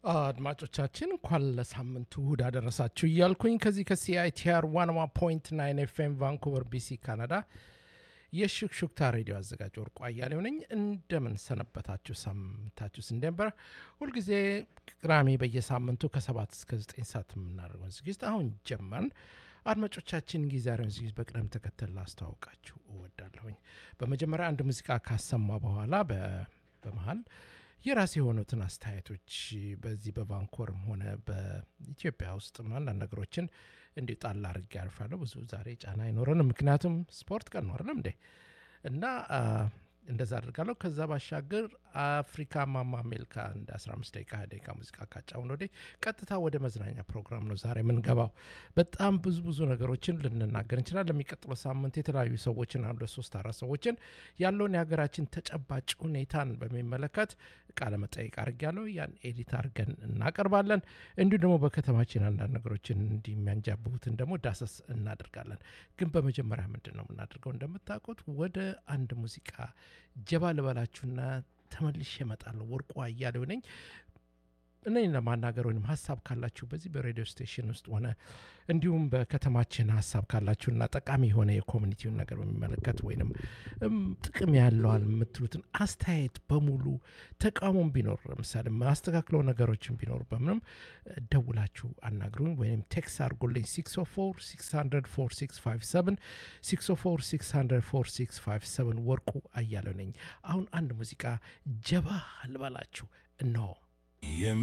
አድማጮቻችን እንኳን ለሳምንቱ እሁድ አደረሳችሁ እያልኩኝ ከዚህ ከሲአይቲአር ዋንዋ ፖይንት ናይን ኤፍኤም ቫንኩቨር ቢሲ ካናዳ የሹክሹክታ ሬዲዮ አዘጋጅ ወርቁ አያሌው ነኝ። እንደምን ሰነበታችሁ? ሳምንታችሁስ እንደነበረ? ሁልጊዜ ቅዳሜ በየሳምንቱ ከሰባት እስከ ዘጠኝ ሰዓት የምናደርገውን ዝግጅት አሁን ጀመርን። አድማጮቻችን ጊዜያዊውን ዝግጅት በቅደም ተከተል ላስተዋውቃችሁ እወዳለሁኝ። በመጀመሪያ አንድ ሙዚቃ ካሰማ በኋላ በመሀል የራሴ የሆኑትን አስተያየቶች በዚህ በቫንኮርም ሆነ በኢትዮጵያ ውስጥ አንዳንድ ነገሮችን እንዲሁ ጣል አድርጌ ያልፋለሁ። ብዙ ዛሬ ጫና አይኖረንም፣ ምክንያቱም ስፖርት ቀን ነው አይደለም እንዴ? እና እንደዛ አድርጋለሁ። ከዛ ባሻገር አፍሪካ ማማ ሜልካ እንደ 15 ደቂቃ ደቂቃ ሙዚቃ ካጫውን ወደ ቀጥታ ወደ መዝናኛ ፕሮግራም ነው ዛሬ የምንገባው። በጣም ብዙ ብዙ ነገሮችን ልንናገር እንችላል። ለሚቀጥለው ሳምንት የተለያዩ ሰዎችን አንዱ ሶስት አራት ሰዎችን ያለውን የሀገራችን ተጨባጭ ሁኔታን በሚመለከት ቃለ መጠይቅ አድርጊያለሁ። ያን ኤዲት አድርገን እናቀርባለን። እንዲሁ ደግሞ በከተማችን አንዳንድ ነገሮችን እንዲህ የሚያንጃብቡትን ደግሞ ዳሰስ እናደርጋለን። ግን በመጀመሪያ ምንድን ነው የምናደርገው? እንደምታውቁት ወደ አንድ ሙዚቃ ጀባ ልበላችሁና ተመልሼ እመጣለሁ። ወርቁ አያሌው ነኝ። እኔን ለማናገር ወይም ሀሳብ ካላችሁ በዚህ በሬዲዮ ስቴሽን ውስጥ ሆነ እንዲሁም በከተማችን ሀሳብ ካላችሁና ጠቃሚ የሆነ የኮሚኒቲውን ነገር በሚመለከት ወይንም ጥቅም ያለዋል የምትሉትን አስተያየት በሙሉ ተቃውሞም ቢኖር ለምሳሌ ማስተካክለው ነገሮችን ቢኖር በምንም ደውላችሁ አናግሩኝ ወይም ቴክስ አድርጎልኝ 604 600 604 ወርቁ አያለው ነኝ። አሁን አንድ ሙዚቃ ጀባ ልበላችሁ እነሆ።